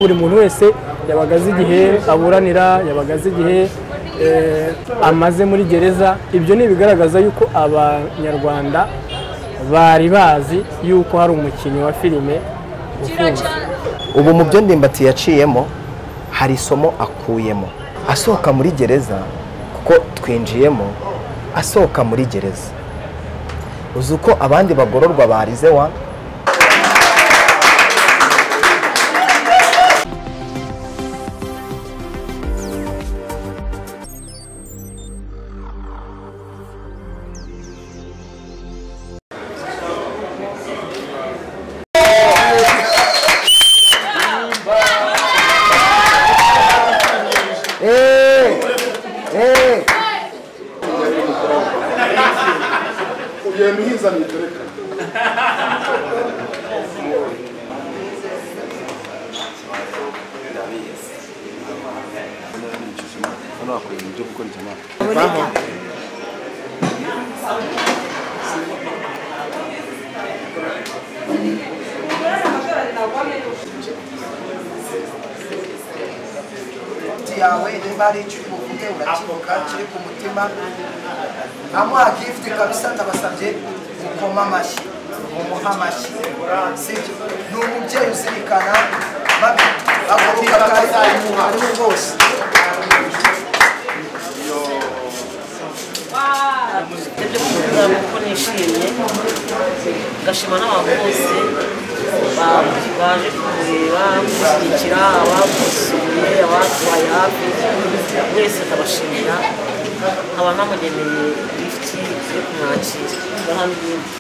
buri muntu wese yabaga azi igihe aburanira yabaga azi igihe eh, amaze muri gereza ibyo ni ibigaragaza yuko abanyarwanda bari bazi yuko hari umukinnyi wa filime ufunzwe ubu mu byo ndimbati yaciyemo hari isomo akuyemo asohoka muri gereza kuko twinjiyemo asohoka muri gereza uzi uko abandi bagororwa barize wa ugenda uhiza mitereka yawe niba hari icyo uri buvuge urakivuga kiri ku mutima amuha gifuti kabisa ndabasabye mukoma amashyi mumuhe amashyi sibyo ni umubyeyi uzirikana babi agoboka akazayimuha ariwe rwose ibyo kumubwira kuko nishimye gashima n'abantu bose ba- baje kumureba kumushyigikira abamusuye abatuhaye hafi wese ndabashimira nkaba namugeneye lifuti yo kumwakira ngaha n'ibindi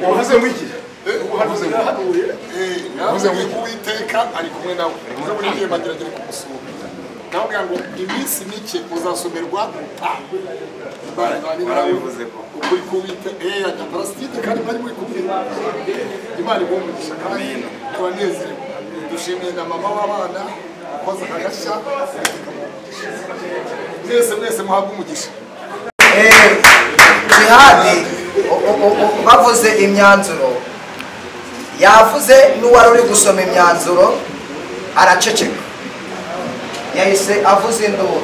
wavuze ngo iki wavuze ngo wavuze ngo iki uwiteka ari kumwe nawe uze buri gihe bagira agiye kumusura nawe ubwira ngo iminsi mike uzasomerwa barabivuze ko ukuri kuwite eya ya parasitike kandi bari muri kumvira imana igumugisha kandi turanezerewe dushimiye na mama w'abana wakoze agashya mwese mwese muhabwe umugisha Eh, jihadi o- o- o- o- bavuze imyanzuro yavuze n'uwari uri gusoma imyanzuro araceceka yahise avuze induru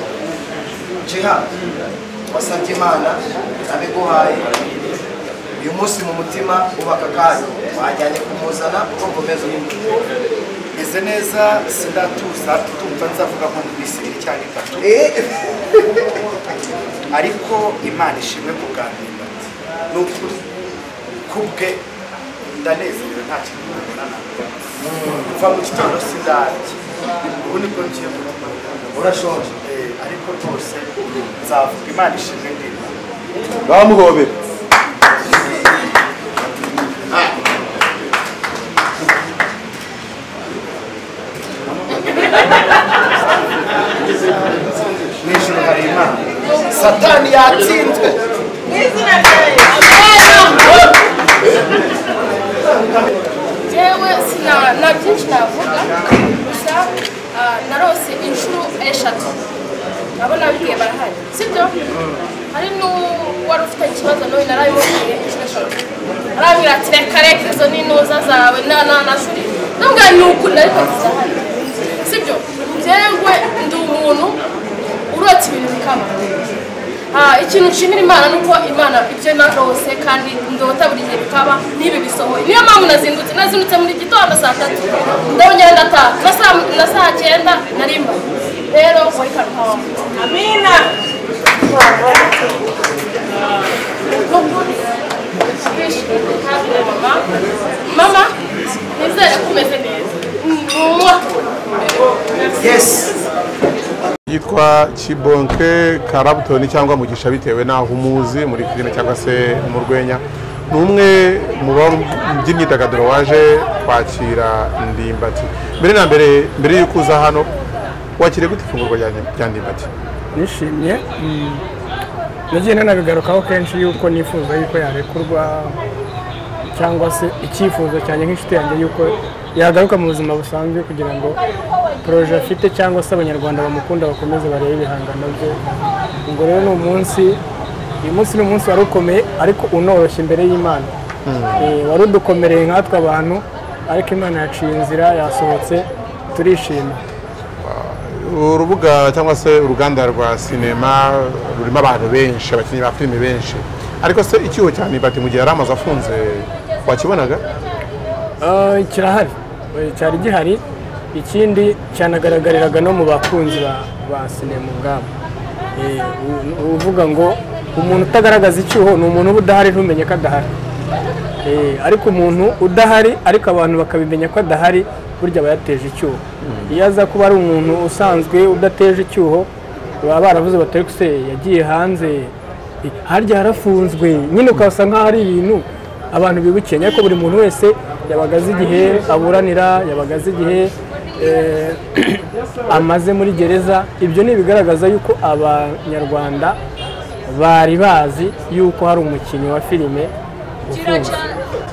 jihadi wasabye imana abiguhaye uyu munsi mu mutima ubaka kanya wajyanye kumuzana uko ukomeza meze neza sindatuza tumva nzavuga nko mu minsi ibiri cyangwa itatu ariko imana ishimwe ku bwa mbere ni ukuri kubwe ndanezerewe nta kintu nabonana kuva mu gitondo sindarye ubu nibwo ngiye kuba urashonje ariko rwose nzavuga imana ishimwe ndimo bamuhobera mu ijoro hari imana satani yatsinzwe yewe sina nta byinshi navuga gusa ah, narose inshuro eshatu nabo nabibwiye barahari sibyo hari n'uwari ufite ikibazo nawe narabimubwiye inshuro eshatu arambwira ati reka reka izo ni intuza zawe na na na ziri ndabwira ni ukuri ariko zirahari sibyo njyewe ndi umuntu urota ibintu bikaba Ah, ikintu nshimira imana ni uko imana ibyo narose kandi ndota buri gihe bikaba n'ibi bisohoye niyo mpamvu nazindutse nazindutse muri gitondo saa tatu ndongera ndataha na saa- na saa cyenda narimba rero wari karuhawa amina mama mama nizere ko umeze neza ni umwaka yesi yitwa witwa kibonke karabutoni cyangwa mugisha bitewe n'aho umuzi muri filime cyangwa se mu rwenya ni umwe mu by'imyidagaduro waje kwakira ndimbati mbere na mbere mbere y'uko uza hano wakiriye gute ifunguro rya rya ndimbati nishimye mm, nagiye nanagarukaho kenshi yuko nifuza yuko yarekurwa cyangwa se icyifuzo cyanjye nk'inshuti yanjye yuko yagaruka mu buzima busanzwe kugira ngo poroje afite cyangwa se abanyarwanda bamukunda bakomeze barebe ibihangano bye ubwo rero ni umunsi uyu munsi ni umunsi wari ukomeye ariko unoroshye imbere y'imana Eh, wari udukomereye nkatwe abantu ariko imana yaciye inzira yasohotse turishima urubuga cyangwa se uruganda rwa sinema rurimo abantu benshi abakinnyi ba filime benshi ariko se icyuho cya ndimbati mu gihe yari amaze afunze wakibonaga Eh, kirahari Eh, cyari gihari ikindi cyanagaragariraga no mu bakunzi ba, ba sinema ubwabo Eh, u- uvuga ngo umuntu utagaragaza icyuho ni umuntu uba udahari ntumenye ko adahari Eh, ariko umuntu udahari ariko abantu bakabimenya ko adahari burya aba yateje icyuho iyo aza kuba ari umuntu usanzwe udateje icyuho baba baravuze batari ko se yagiye hanze eh, harya harafunzwe nyine ukabasa nk'aho ari ibintu abantu bibukiye ariko buri muntu wese yabaga azi igihe aburanira yabaga azi igihe eh, amaze muri gereza ibyo ni ibigaragaza yuko abanyarwanda bari bazi yuko hari umukinnyi wa filime ufunze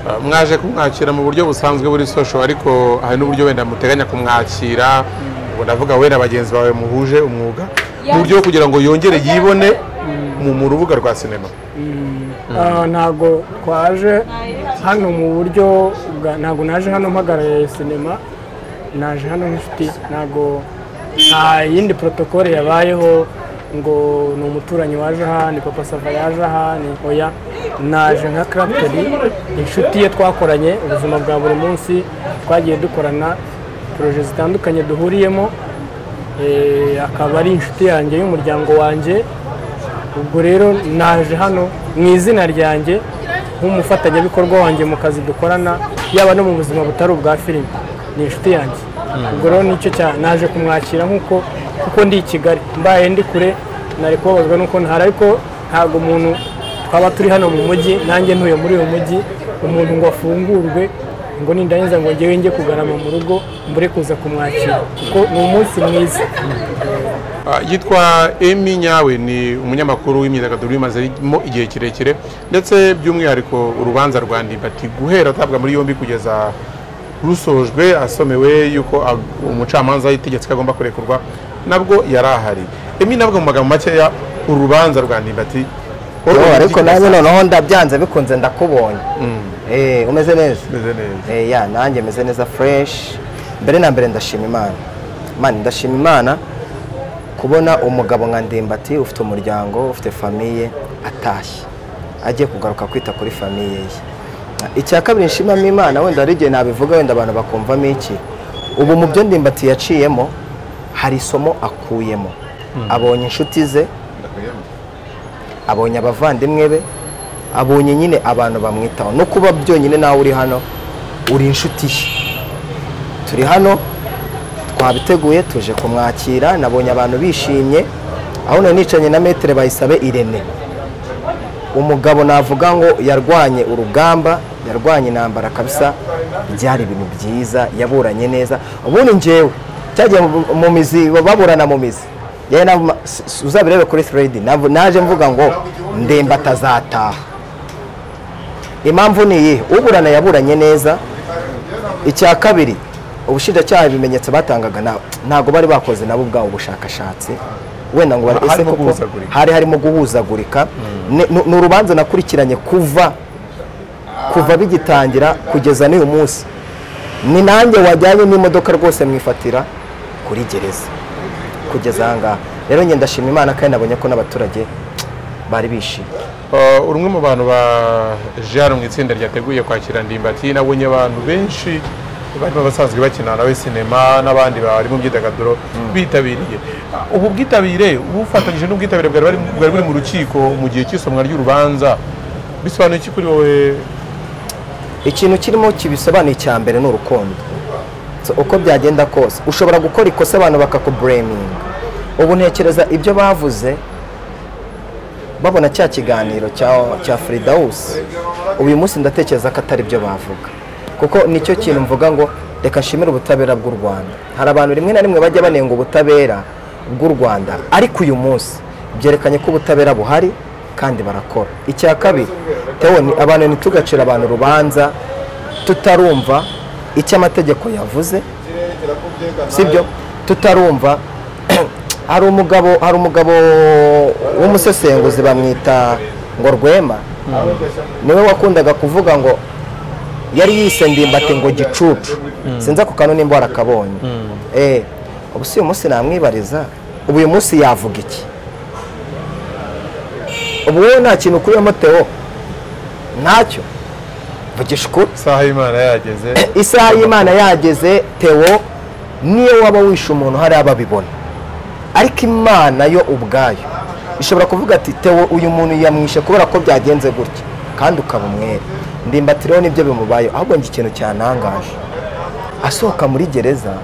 Ah, mwaje kumwakira mu buryo busanzwe buri social ariko hari n'uburyo wenda muteganya kumwakira ubwo ndavuga we na bagenzi bawe muhuje umwuga mu buryo bwo kugira ngo yongere yibone mu- mu rubuga rwa sinema Ah, ntabwo twaje hano mu buryo bwa- ntabwo naje hano mpagarariye sinema naje hano nk'inshuti ntabwo nta yindi protokole yabayeho ngo ni umuturanyi waje aha ni papa sava yaje aha ni oya naje nka karapiteri inshuti ye twakoranye ubuzima bwa buri munsi twagiye dukorana poroje zitandukanye duhuriyemo eh, akaba ari inshuti yanjye y'umuryango wanjye ubwo rero naje hano mu izina ryanjye nk'umufatanyabikorwa wanjye mu kazi dukorana yaba no mu buzima butari ubwa filime ni inshuti yanjye ubwo rero nicyo cya naje kumwakira nk'uko kuko ndi i kigali mbaye ndi kure nari kubabazwa n'uko ntari ariko ntabwo umuntu twaba turi hano mu mujyi nanjye ntuye muri uyu mujyi umuntu ngo afungurwe ngo nindangiza ngo ngewe njye kugarama mu rugo mbure kuza kumwakira kuko ni umunsi mwiza Ah, yitwa emi nyawe ni umunyamakuru w'imyidagaduro wimazemo igihe kirekire ndetse by'umwihariko urubanza rwa ndimbati guhera atabwa muri yombi kugeza rusojwe asomewe yuko ag- umucamanza yitegetse ko agomba kurekurwa nabwo yari ahari emi nabwo mu magambo makeya urubanza rwa ndimbati Oh, ariko nanjye noneho ndabyanze bikunze ndakubonye Eh, umeze neza Meze neza. Eh, ya nanjye meze neza fureshi mbere na mbere ndashima imana imana ndashima imana kubona umugabo nka ndimbati ufite umuryango ufite famiye atashye agiye kugaruka kwita kuri famiye ye icya kabiri nshimamo imana wenda hari igihe nabivuga wenda abantu bakumvamo iki ubu mu byo ndimbati yaciyemo hari isomo akuyemo abonye inshuti ze abonye abavandimwe be abonye nyine abantu bamwitaho no kuba byonyine nawe uri hano uri inshuti ye turi hano twabiteguye tuje kumwakira nabonye abantu bishimye aho nari nicanye na metere bayisabe irene umugabo navuga ngo yarwanye urugamba yarwanye intambara kabisa byari ibintu byiza yaburanye neza ubundi ngewe cyagiye mu- mu mizi baburana mu mizi yewe na- s- uzabirebe kuri thread nav- naje mvuga ngo ndemba atazataha impamvu ni iyihe uburana yaburanye neza icya kabiri ubushinjacyaha ibimenyetso batangaga na- ntabwo bari bakoze nabo ubwabo ubushakashatsi wenda ngo bare- Harimo ese koko guhuzagurika. hari harimo guhuzagurika Ni- ni ni urubanza nakurikiranye kuva kuva bigitangira kugeza n'uyu munsi ni nanjye wajyanye n'imodoka rwose mwifatira kuri gereza kugeza aha ngaha rero njye ndashima imana kandi nabonye ko n'abaturage bari bishimye Uh, uri umwe mu bantu ba jean mu itsinda ryateguye kwakira ndimbati nabonye abantu benshi barimo basanzwe bakina nawe sinema n'abandi bari mu byidagaduro bitabiriye Ah, ubu bwitabire bufatanyije n'ubwitabire bwari bari- bwari buri mu rukiko mu gihe cy'isomwa ry'urubanza bisobanuye iki kuri wowe ikintu kirimo kibisobanuye icya mbere ni urukundo So, uko byagenda kose ushobora gukora ikosa abantu bakakubureminga ubu ntekereza ibyo bavuze babona cya kiganiro cya cya Fredawusi uyu munsi ndatekereza ko atari byo bavuga kuko nicyo kintu mvuga ngo reka nshimire ubutabera bw'u Rwanda hari abantu rimwe na rimwe bajya banenga ubutabera bw'u Rwanda ariko uyu munsi byerekanye ko ubutabera buhari kandi barakora icya kabiri tewe ni abantu ntitugacire abantu urubanza tutarumva icyo amategeko yavuze sibyo tutarumva hari umugabo hari umugabo w'umusesenguzi bamwita ngo rwema niwe wakundaga kuvuga ngo yari yise ndimbati ngo gicucu sinzi ako kantu nimba warakabonye eh ubu si uyu munsi namwibariza ubu uyu munsi yavuga iki ubu wowe nta kintu ukuyemo teo ntacyo vugisha ukuri isaha y'imana yageze isaha y'imana yageze tewo niyo waba wishe umuntu hariya babibona ariko imana yo ubwayo ishobora kuvuga ati tewo uyu muntu yamwishe kubera ko byagenze gutya kandi ukaba umwere ndimbati rero nibyo bimubayeho ahubwo njye ikintu cyanangaje asohoka muri gereza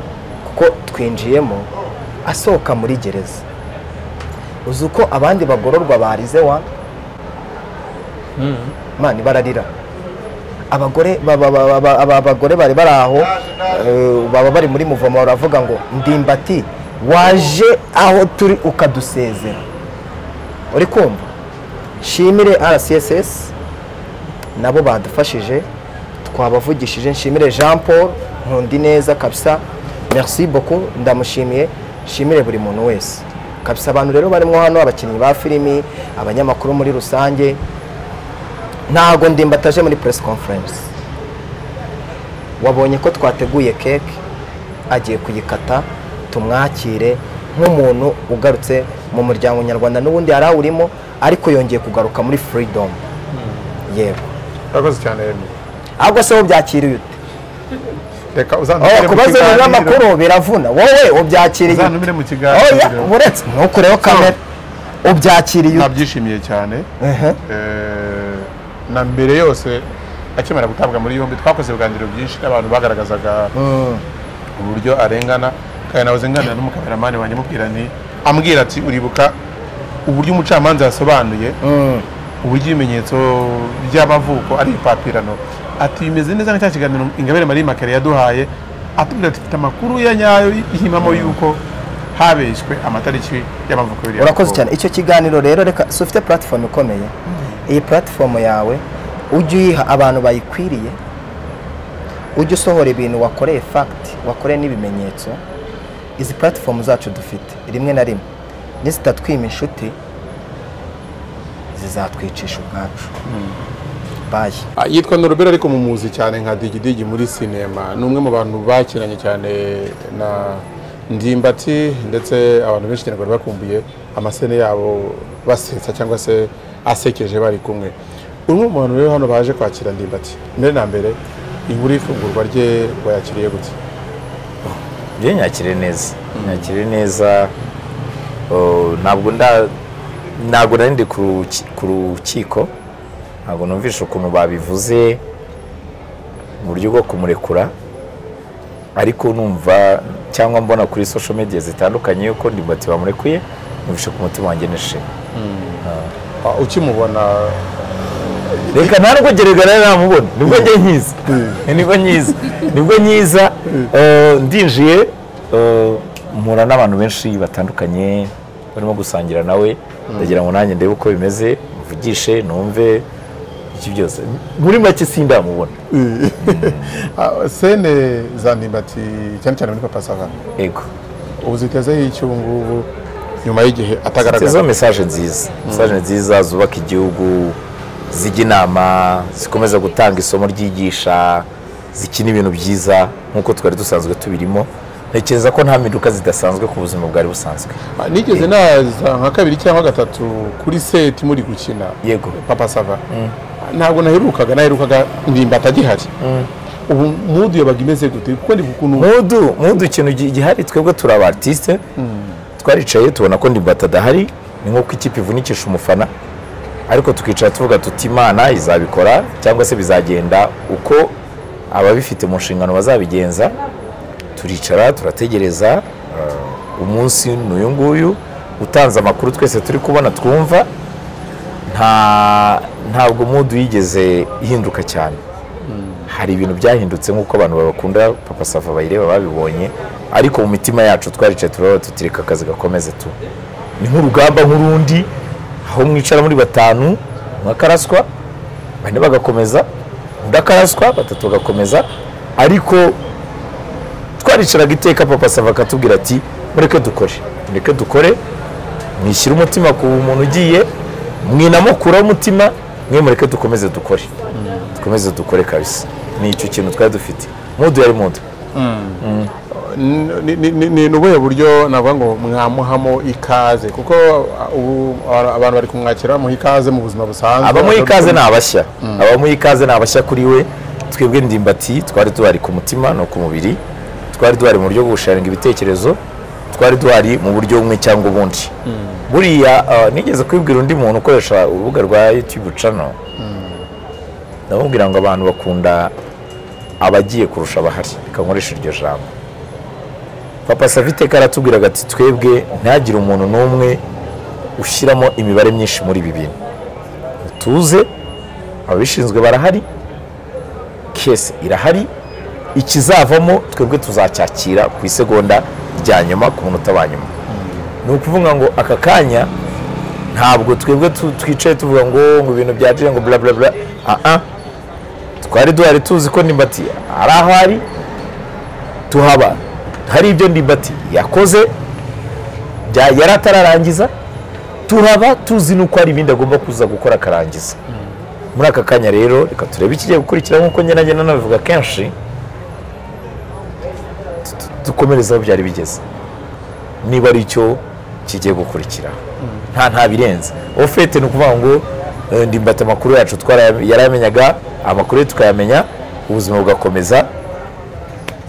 kuko twinjiyemo asohoka muri gereza uzi uko abandi bagororwa barize wa mani bararira abagore ba- ba- ba- ba- aba- abagore bari bari aho eh, baba bari muri muvomo baravuga ngo ndimbati waje aho turi ukadusezera uri kumva nshimire rcss nabo badufashije twabavugishije nshimire jean paul nkundi neza kabisa merci beaucoup ndamushimiye nshimire buri muntu wese kabisa abantu rero barimo hano abakinnyi ba filimi abanyamakuru muri rusange ntago ndimbataje muri press conference wabonye ko twateguye keke agiye kuyikata tumwakire nk'umuntu ugarutse mu muryango nyarwanda n'ubundi yari awurimo ariko yongeye kugaruka muri freedom yego urakoze cyane Emmy. ahubwo se wo byakiriye ute reka Oh, uzantumire mu kubaza kiganiro. ibintu n'amakuru biravuna wowe ubyakiriye ute uzantumire mu oya kiganiro uretse ntukureho kamera ubyakiriye ute nabyishimiye cyane Ehe. Eh, na mbere yose akimara gutabwa muri yombi twakoze ibiganiro byinshi n'abantu bagaragazaga uburyo arengana kandi nawe nganira n'umukameramani wanjye amubwira nti ambwira ati uribuka uburyo umucamanza yasobanuye uburyo ibimenyetso by'amavuko ari ipapirano ati bimeze neza nka cya kiganiro ingabire marie makare yaduhaye atubwira ati mfite amakuru ya nyayo y'impamo y'uko habeshywe amatariki y'amavuko y'uriya urakoze mukobwa." cyane icyo kiganiro rero reka si ufite puratifomu ikomeye iyi puratifomu yawe ujye uyiha abantu bayikwiriye ujye usohora ibintu wakoreye fagiti wakoreye n'ibimenyetso izi puratifomu zacu dufite rimwe na rimwe nizitatwima inshuti zizatwicisha ubwacu bayi Ah, yitwa norobera ariko mu muzi cyane nka digidigi muri sinema ni umwe mu bantu bakiranye cyane na ndimbati ndetse abantu benshi cyane bari bakumbuye amasene yabo basetsa cyangwa se asekeje bari kumwe umwe mu bantu rero hano baje kwakira ndimbati mbere na mbere inkuru y'ifungurwa rye wayakiriye gute njye nyakire neza nyakire neza uh, ntabwo nda ntabwo nari ndi ku ruki- ku rukiko ntabwo numvishe ukuntu babivuze mu buryo bwo kumurekura ariko numva cyangwa mbona kuri social media zitandukanye yuko ndimbati bamurekuye numvishe ku mutima wanjye nishimye Ah, ukimubona reka nta nubwo geragara namubona nibwo njye nyiza nibwo nyiza nibwo nyiza Eh, ndinjiye eh, mpura n'abantu benshi batandukanye barimo gusangira nawe ndagira ngo nanjye ndebe uko bimeze mvugishe numve iki byose muri make sindamubona ah, sene za ndimbati cyane cyane muri papa savana yego ubu zitezeho iki ubu ngubu nyuma y'igihe atagaragara izo mesaje nziza mesaje nziza zubaka igihugu zijya inama zikomeza gutanga isomo ryigisha zikina ibintu byiza nk'uko twari dusanzwe tubirimo ntekereza ko nta mpinduka zidasanzwe ku buzima bwari busanzwe nigeze naza nka kabiri cyangwa gatatu kuri seti muri gukina Yego. papa sava ntabwo naherukaga naherukaga ndimbati agihari ubu mudu yabaga imeze gute kuko ndi ukuntu mudu mudu ikintu gi- gihari twebwe turi aba artiste twaricaye tubona ko ndimbata adahari ni nk'uko ikipe ivunikisha umufana ariko tukicara tuvuga tuti imana izabikora cyangwa se bizagenda uko ababifite mu nshingano bazabigenza turicara turategereza eh, umunsi ni uyu nguyu utanze amakuru twese turi kubona twumva nta ntabwo mudu yigeze ihinduka cyane hari ibintu byahindutse nk'uko abantu babakunda papa safa bayireba babibonye ariko mu mitima yacu twaricaye turaba tutireka akazi gakomeze tu ni nk'urugamba nk'urundi aho mwicara muri batanu umwe akaraswa bane bagakomeza undi akaraswa batatu bagakomeza ariko twaricaraga iteka papa safa akatubwira ati mureke dukore mureke dukore mwishyire umutima ku muntu ugiye mwinamukuraho umutima mwe mureke dukomeze dukore dukomeze dukore kabisa ni icyo kintu twari dufite mudu yari mudu ni- ni- ni- ni ubuhe buryo navuga ngo mwamuhamo ikaze kuko uh, ubu ara- abantu bari kumwakira bamuha ikaze mu buzima busanzwe abamuha ikaze ni Abadukunda. abashya abamuha ikaze ni abashya kuri we twebwe ndimbati twari duhari ku mutima no ku mubiri twari duhari mu buryo bwo gusharinga ibitekerezo twari duhari mu buryo bumwe cyangwa ubundi buriya ah, nigeze kwibwira undi muntu ukoresha urubuga rwa youtube channel ndamubwira ngo abantu bakunda abagiye kurusha abahari reka nkoresha iryo jambo papa savite karatubwiraga ati twebwe ntihagire umuntu n'umwe ushyiramo imibare myinshi muri ibi bintu tuze ababishinzwe barahari kese irahari ikizavamo twebwe tuzacyakira ku isegonda rya nyuma ku munota wa nyuma ni ukuvuga ngo aka kanya ntabwo twebwe tu- twicaye tuvuga ngo ngo ibintu byagiye ngo bla bla bla aha twari duhari tuzi ko ndimbati ari aho ari tuhaba hari ibyo ndimbati yakoze bya- yari atararangiza turaba tuzi n'uko hari ibindi agomba kuza gukora akarangiza muri aka kanya rero reka turebe ikigiye gukurikira nk'uko njye nagenda nabivuga kenshi tu- tu- dukomereze aho byari bigeze niba ari cyo kigiye gukurikira nta nta birenze ofete ni ukuvuga ngo eh, ndimbati amakuru yacu twaraya- yarayamenyaga amakuru ye tukayamenya ubuzima bugakomeza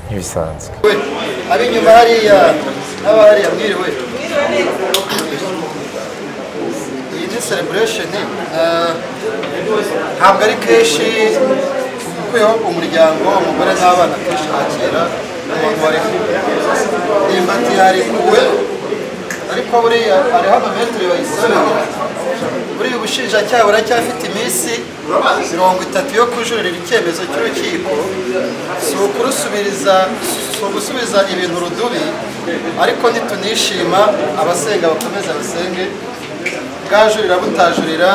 nk'ibisanzwe ab'inyuma hariya n'aba hariya mwiriwe iyi ni celebration eh, ntabwo ari kenshi ukwiyeho umuryango umugore n'abana kenshi bakira abantu bariho ndimbati yarekuwe ariko buriya hariho amametero bayisabira buriya ubushinjacyaha buracyafite iminsi mirongo itatu yo kujuririra icyemezo cy'urukiko si ukurusubiriza si ugusubiza ibintu rudubi ariko nitunishima abasenga bakomeze basenge bwajurira butajurira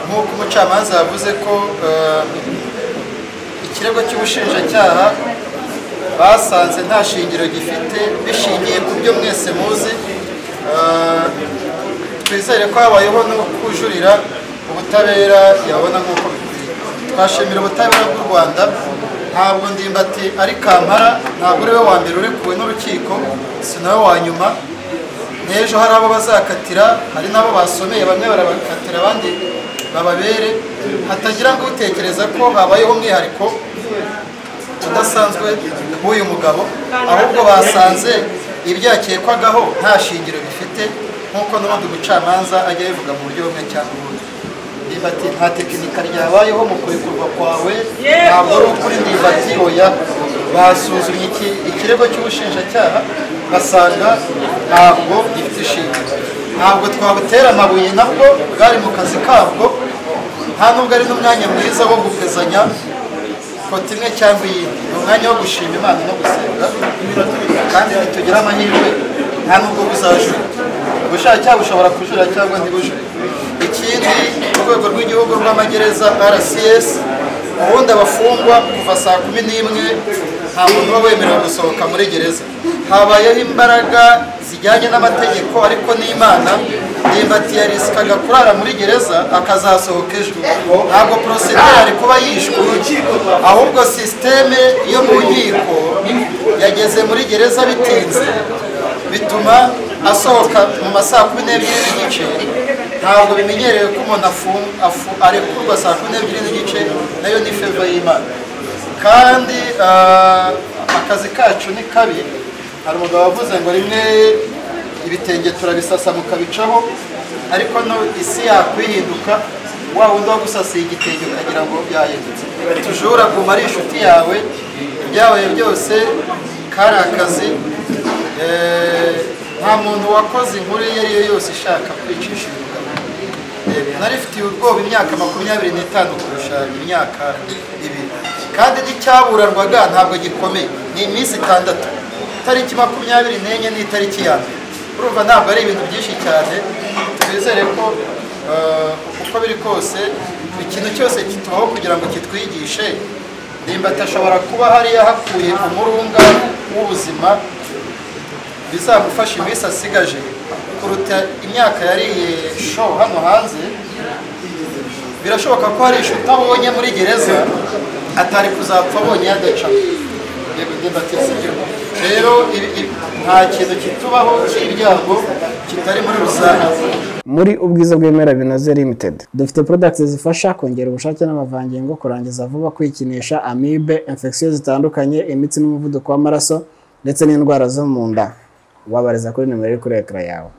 nk'uko umucamanza yavuze ko eh, ikirego cy'ubushinjacyaha basanze nta shingiro gifite bishingiye ku byo mwese muzi Eh, twizere ko habayeho no kujurira ubutabera yabona nk'uko bikwiye twashimira ubutabera bw'u rwanda ntabwo ndimbati ari kampara ntabwo uri we wa mbere urekuwe n'urukiko si nawe wa nyuma n'ejo hari abo bazakatira hari n'abo basomeye bamwe barabakatira abandi bababere hatagira ngo utekereza ko habayeho umwihariko udasanzwe w'uyu mugabo ahubwo basanze ibyakekwagaho nta shingiro bifite nk'uko n'ubundi umucamanza ajya abivuga mu buryo bumwe cyangwa ubundi ndimbati nta tekinika ryabayeho mu kurekurwa kwawe ntabwo ari ukuri ndimbati oya basuzumye iki- ikirego cy'ubushinjacyaha basanga ntabwo gifite ishingiro ntabwo twabutera amabuye nabwo bwari mu kazi kabwo nta nubwo ari n'umwanya mwiza wo gupezanya ifoto imwe cyangwa iyindi ni umwanya wo gushima imana no gusenga kandi nitugira amahirwe nta nubwo buzajura ubushaka cyangwa ushobora kujura cyangwa ntibujure ikindi urwego rw'igihugu rw'amagereza rcs ubundi abafungwa kuva saa kumi n'imwe nta muntu uba wemerewe gusohoka muri gereza habayeho imbaraga zijyanye n'amategeko ariko n'imana ndimbati yarisikaga kurara muri gereza akazasohoka ejo ntabwo porosede yari kuba yishwe ahubwo sisiteme yo mu nkiko yageze muri gereza bitinze bituma asohoka mu ma saa kumi n'ebyiri n'igice ntabwo bimenyerewe ko umuntu afu- afu- arekurwa saa kumi n'ebyiri n'igice nayo ni feva y'imana kandi ah, akazi kacu ni kabi hari umugabo wavuze ngo rimwe ibitenge turabisasa mukabicaho ariko no isi yakwihinduka wa wundi wagusasiye igitenge ukagira ngo yahindutse tujura guma ari inshuti yawe ibyabaye byose kari akazi Eh, nta muntu wakoze inkuru iyo ari yo yose ishaka kwicisha umugabo narifitiye ubwoba imyaka makumyabiri n'itanu kurusha imyaka ibiri kandi n'icyaburanwaga ntabwo gikomeye ni iminsi itandatu itariki makumyabiri n'enye n'itariki ya mbere urumva ntabwo ari ibintu byinshi cyane twizere ko eh, uko biri kose ikintu cyose kitubaho kugira ngo kitwigishe ndimbati ashobora kuba hariya hakuye umurunga w'ubuzima bizamufasha iminsi asigaje kuruta imyaka yariye sho hano hanze birashoboka ko hari inshuti abonye muri gereza atari kuzapfa abonye yadaca yego ndimbati sibyo rero ibi- ibi- nta kintu kitubaho cy'ibyago kitari muri rusange muri ubwiza bw'ibimera binoze limited dufite products zifasha kongera ubushake n'amavangingo kurangiza vuba kwikinisha amibe infection zitandukanye imitsi n'umuvuduko w'amaraso ndetse n'indwara zo mu nda wabariza kuri nimero iri kuri ekara yawe